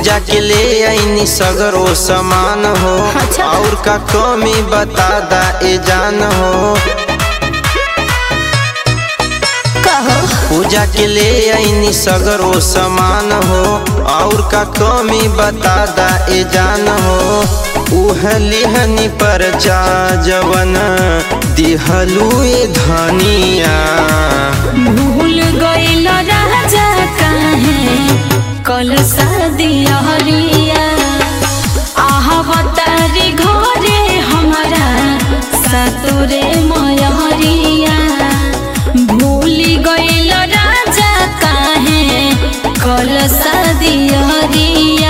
पूजा के ले आईनी सगरो समान हो अच्छा। और का कमी बता दा ए जान हो कहो पूजा के ले आईनी सगरो समान हो और का कमी बता दा ए जान हो उह लिहनी पर जा जवन दिहलू ए धनिया भूल गइल राजा काहे कल शादिया हरिया आहवतारी घरे हमारा सतुरे मयहरिया भूल गइल राजा काहे कल शादिया हरिया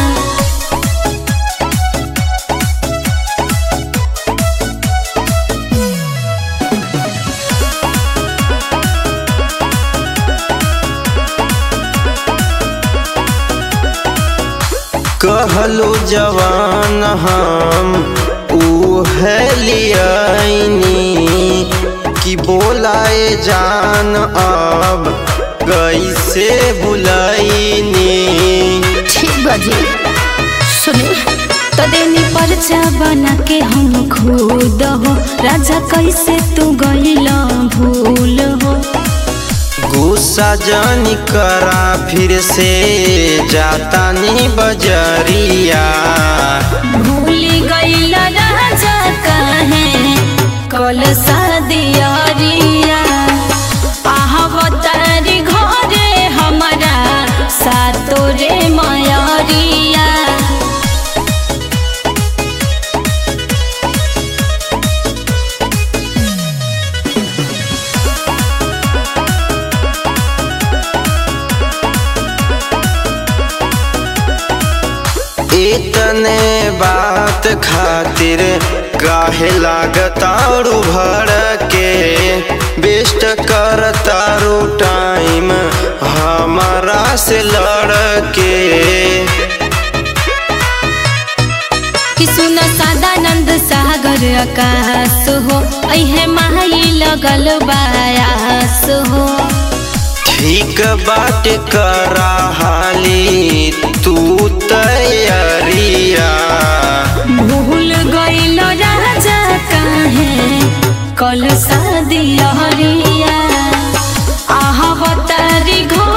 कहलो जवान हम उहे लियाइनी कि बोलाए जान अब कैसे बुलाइनी ठीक बजी सुने तो देनी परचा बना के हम खुद हो राजा कैसे तू गइला भूल हो गुस्सा जानी करा फिर से जाता नी बजरिया भूल गइला राजा काहे कल शादियारिया आहवतारी घरे हमारा सातोरे मयरिया इतने बात खातिर काहे लागतारू भर के बेस्ट करतारू टाइम हमारा से लड़ के कि सुन सदानंद सागर आकाश हो अहे माई लगल बायास हो ठीक बाट करा हाली तू तैयारिया भूल गइल राजा काहे कल शादिया हरिया आहवतारी घर